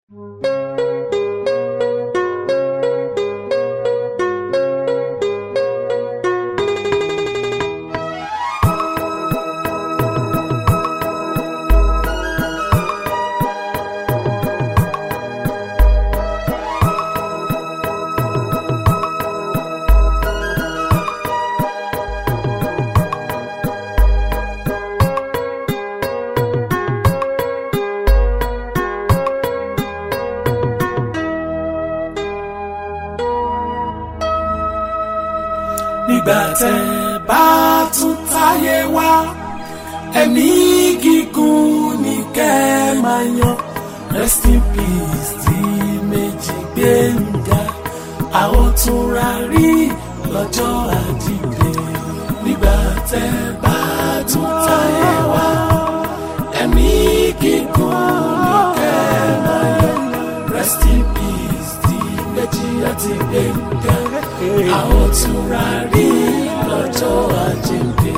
nígbà tẹ́ bá tún táyé wá ẹ̀mí gígùn ní kẹ́ máa yan rest in peace tí méjì gbẹ̀ngà a ó tún ra rí lọ́jọ́ àjíǹde nígbà tẹ́ bá tún táyé wá ẹ̀mí gígùn ní kẹ́ máa yan rest in peace tí méjì àti gbẹ̀ngà a ó tún ra rí lọ́jọ́ àjíǹde.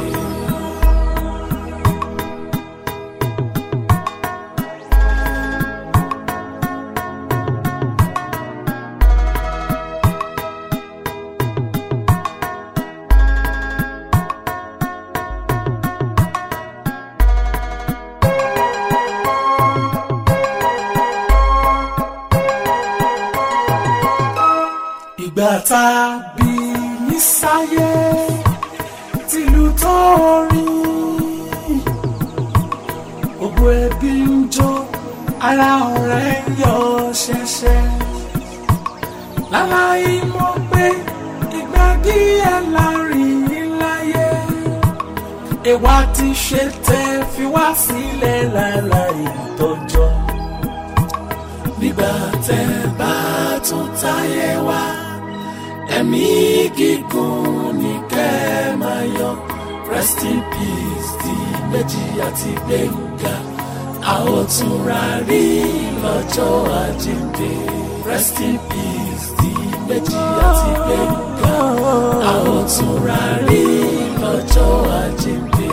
ìgbà tá a bí yín sáyé tìlú tó rí gbogbo ẹbí ń jó ara ọ̀rẹ́ ń yọ ṣẹ̀ṣẹ̀ láláì mọ̀ pé ìgbà díẹ̀ láàrin yín láyé ìwà tí ṣe tẹ́ fi wá sílẹ̀ láláì tọ́jọ́ nígbà tẹ́ bá tún táyé wá ẹ̀mí gígùn ní kẹ́ máa yọ rest in peace tí méjì àti gbẹ̀ngà a ó tún ra rí lọ́jọ́ àjíǹde rest in peace tí méjì àti gbẹ̀ngà a ó tún ra rí lọ́jọ́ àjíǹde.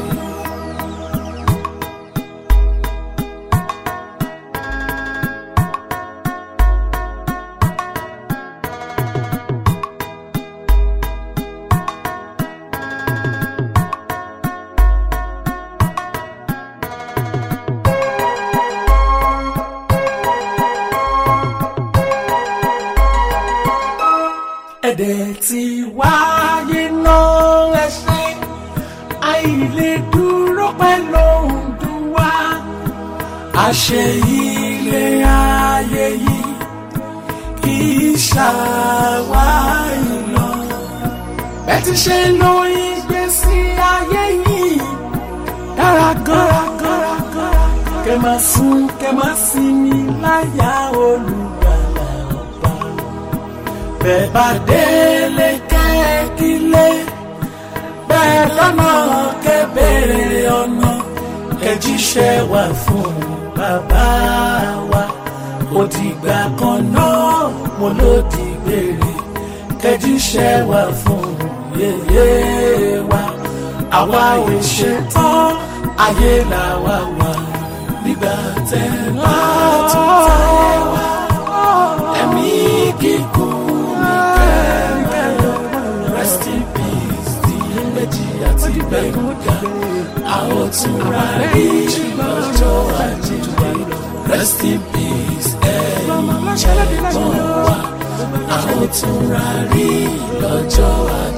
ẹ̀dẹ̀ tí wáyé náà ẹ ṣe àìlè dúró pẹ̀lú òǹdùn wá àṣẹ ilé ayé yìí kì í ṣàwáyé lọ bẹ́ẹ̀ ti ṣe lo ìgbésí ayé yìí dára gọ́ra gọ́ra gọ́ra kẹ́ máa sùn kẹ́ máa sinmi láyà olùgbàlà ọba bẹ́ẹ̀ bá délé kẹ́kílé bẹ́ẹ̀ lọ́nà kẹ́bẹ̀rẹ̀ ọ̀nà kẹjíṣẹ́ wà fún bàbá wa òdìgbà kan náà mo ló di gbére kẹjíṣẹ́ wà fún yèyé wa àwa ò ṣetán ayé làwa wà nígbà tẹ́ bá tún táyé wá ẹ̀mí gígùn ní kẹ́mẹ́rọ rest in peace tí méjì àti gbẹ̀ngà a ó tún ra rí lọ́jọ́ àjíǹde rest in peace ẹ̀yin ẹ̀gbọ́n wa a ó tún ra rí lọ́jọ́ àjíǹde.